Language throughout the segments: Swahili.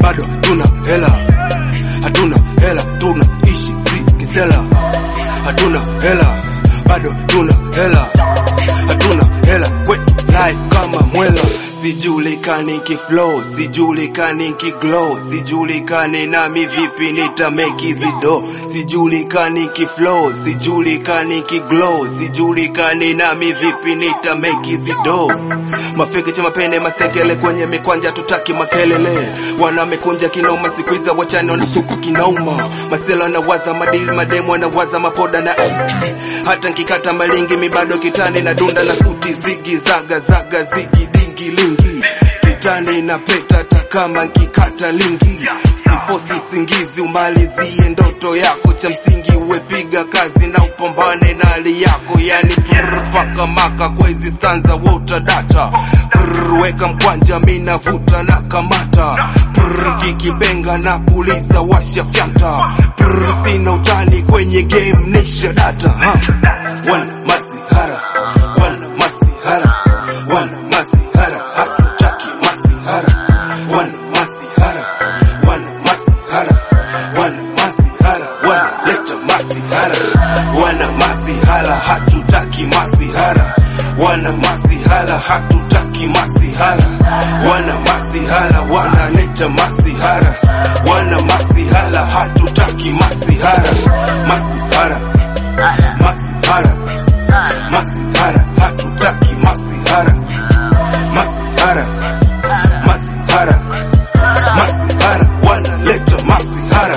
bado tuna hela, hatuna hela, tunaishi si kisela, hatuna hela, bado tuna hela, hatuna hela, kwetu life kama mwela sijulikani kiflow, sijulikani kiglow, sijulikani nami vipi nita make hizi do, sijulikani kiflow, sijulikani kiglow, sijulikani nami vipi nita make hizi do. Mafiki cha mapene masekele kwenye mikwanja, tutaki makelele, wanamekunja kinoma, siku hizi wachane wanasuku kinauma, masela nawaza madili, mademu wanawaza mapoda na hata nkikata malingi mibado kitani na dunda na suti zigi zaga zaga zigi dingi lingi kitani na peta hata kama nkikata lingi sifosi singizi umalizie ndoto yako cha msingi uwepiga kazi na upambane na hali yako yani prr, paka maka kwa hizi stanza wota data prr, weka mkwanja mina vuta na kamata prr, kikibenga na puliza washa fyata prr, sina utani kwenye game nisha data ha. wana masihara wana masihara wana masihara hatutaki masihara wana masihara wana masihara wana masihara wana leta masihara wana masihara hatutaki masihara wana masihara hatutaki masihara wana masihara wanaleta masihara wana masihara hatutaki masihara masihara masihara masihara hatutaki masihara masihara masihara masihara wanaleta masihara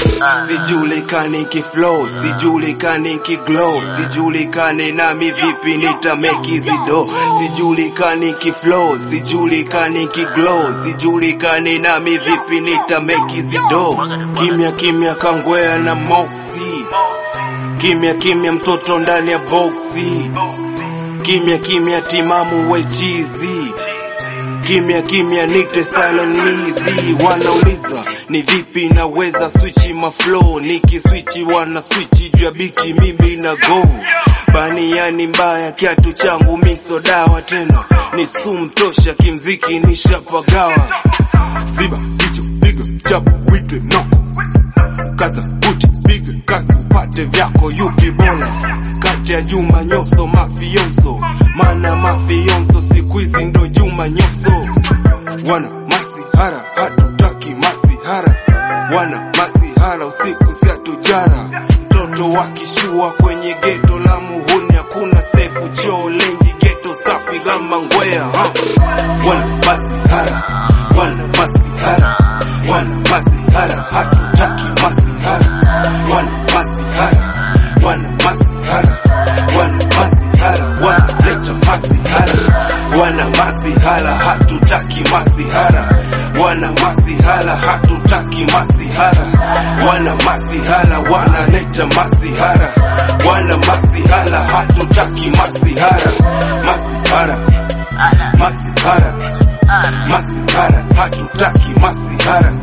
sijulikani kiflow sijulikani kiglow sijulikani nami vipi nita make hizi do sijulikani kiflow sijulikani kiglow sijulikani nami vipi nita make hizi do kimya kimya kangwea na moxie kimya kimya mtoto ndani ya boksi kimya kimya timamu wechizi kimya kimya nite salonizi wanauliza ni vipi naweza swichi maflow nikiswichi wana swichi juu ya bichi mimi na go baniani mbaya kiatu changu miso dawa tena ni sumu tosha kimziki nishapagawa ziba kicho piga chapo wite noko kaza buti piga kazi upate vyako yupi bora kati ya Juma Nyoso mafionso mana mafionso siku hizi ndo Juma Nyoso wana masihara hatutaki masihara wana masihara usiku siatujara mtoto wakishua kwenye geto la muhuni hakuna sefu choo lengi geto safi la mangwea ha. wana masihara wana masihara wana masihara hatutaki masihara wana masihara wana masihara wana masihara wanaleta masihara wana masihara hatutaki masihara wana masihara hatutaki masihara wana masihara wanaleta masihara wana masihara hatutaki masihara masihara masihara masihara hatutaki masihara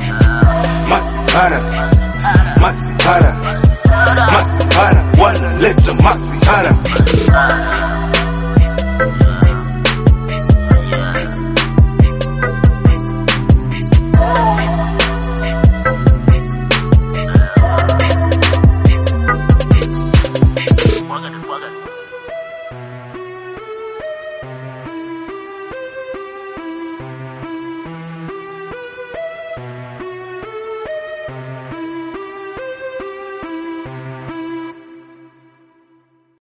masihara masihara masihara wanaleta masihara